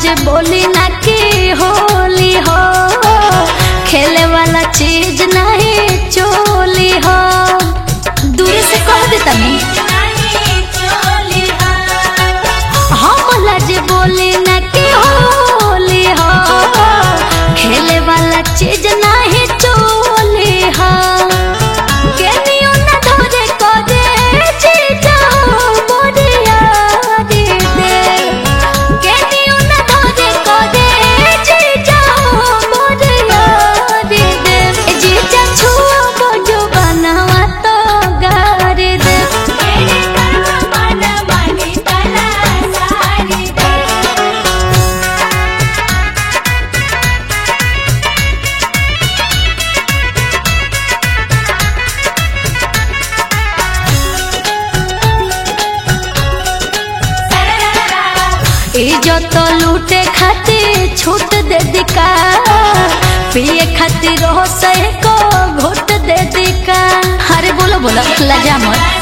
जे बोली ना की होली हो खेले वाला चीज नहीं चोली हो दूर से कह दे तनी हम लज बोली ना की होली हो खेले वाला चीज नहीं चोली हो केनियो ना धरे करे चीजा मोरिया दे दे केनियो ना धरे करे चीजा मोरिया दे दे ए जीजा छुआ बजो बनावा तो गारे दे मेरे कर्म मन मानी तला सारी दे इज्जत लूटे खातिर छूट दे दिका पिए खातिर हो सही को घोट दे दिका अरे बोलो बोलो लजा मत